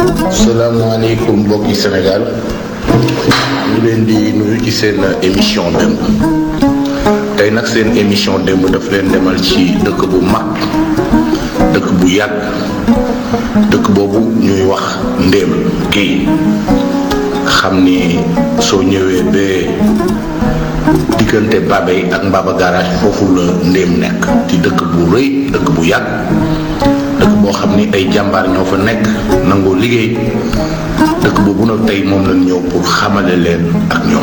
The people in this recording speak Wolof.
salaamaaleykum mbokki Sénégal ñu leen di nuyu ci seen émission démb tey nag seen émission démb daf leen demal ci dëkk bu mag dëkk bu yàgg dëkk boobu ñuy wax ndéem géey xam ni soo ñëwee ba diggante Babey ak Mbaba garage foofu la ndéem nekk ci dëkk bu rëy dëkk bu yàgg dëkk boo xam ni ay jàmbaar ñoo fa nekk nangoo liggéey dëkk boobu nag tey moom lañ ñëw pour xamale leen ak ñoom